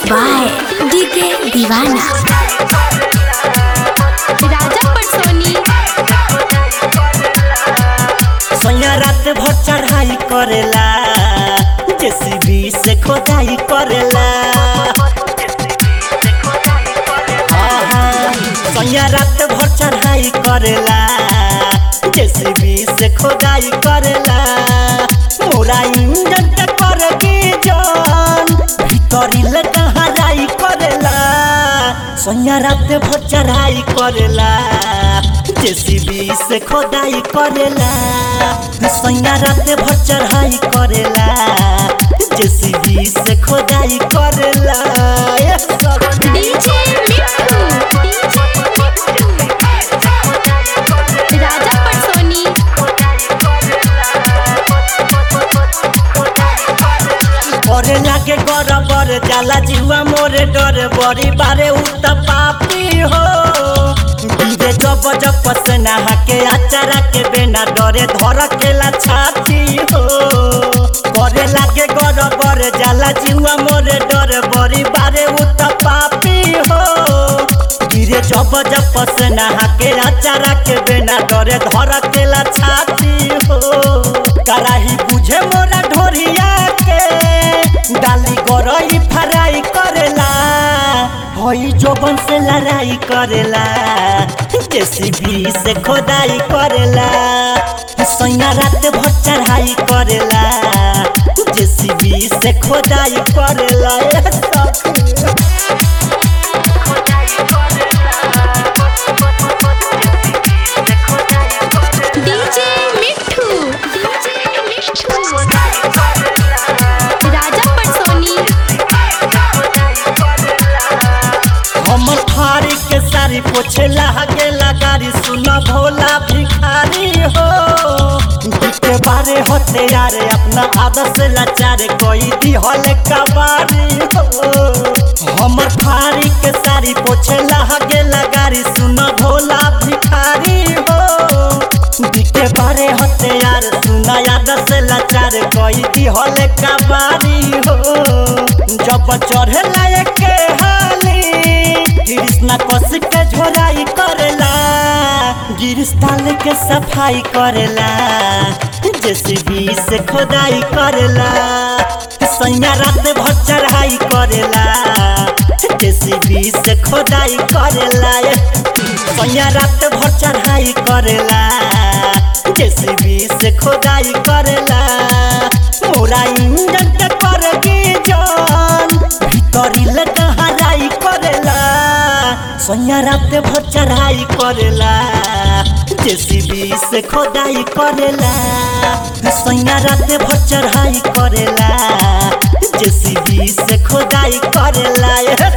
By DK दीवाना राजा पटसोनी सोया रात भर चढ़ाई करेला जेसीबी से खोदाई करेला आहा, सोया रात भर चढ़ाई करेला जेसीबी से खोदाई करेला मोरा इंजन के कर के जान भीतरी ले हराई करेला सोया रात भर चढ़ाई करेला जेसीबी से खोदाई करेला सोया रात भर चढ़ाई करेला जेसीबी से खोदाई करेला ए सब- डीजे मिट्ठू राजा पटसोनी करे लागे गरबर जाला जीवा मोरे डरे बड़ी बारे उत पापी हो गिरे जब जब पसना हाके आचारा के बेना डरे धर केला छाती हो करे लागे गरबर जाला जीवा मोरे डरे बड़ी बारे उत पापी हो गिरे जब जब पसना हाके आचारा के बेना डरे धर केला छाती हो कराही बुझे मोरा ढोरिया के डाली गरई फराई करेला हई जोबन से लड़ाई करेला जेसीबी से खोदाई करेला सैया रात भर चढ़ाई करेला जेसीबी से खोदाई करेला ए सखी। डीजे मिट्ठू राजा पटसोनी हमर थारी के सारी पोछे लागे लगारी सुन भोला भिखारी हो के बारे होते यारे अपना आदत से लाचारे कोई दी हले कबारी हो हमर थारी के सारी पोछे लागे लगारी सुन भोला भिखारी हो के बारे होते यार सुना आदत से लाचारे कोई दी हले कबारी हो जब चढ़े लायक के हाली कृष्णा कस के झोराई करेला गिरस्ताल के सफाई करेला जेसीबी से खोदाई करेला सैया रात भर चढ़ाई करेला जेसीबी से खोदाई करेला सैया रात भर चढ़ाई करेला जेसीबी से खोदाई करेला मोरा इंजन के कर के जान भीतरी ले हराई करेला सोया रात भर चढ़ाई करेला जेसीबी से खोदाई करेला सोया रात भर चढ़ाई करेला जेसीबी से खोदाई करेला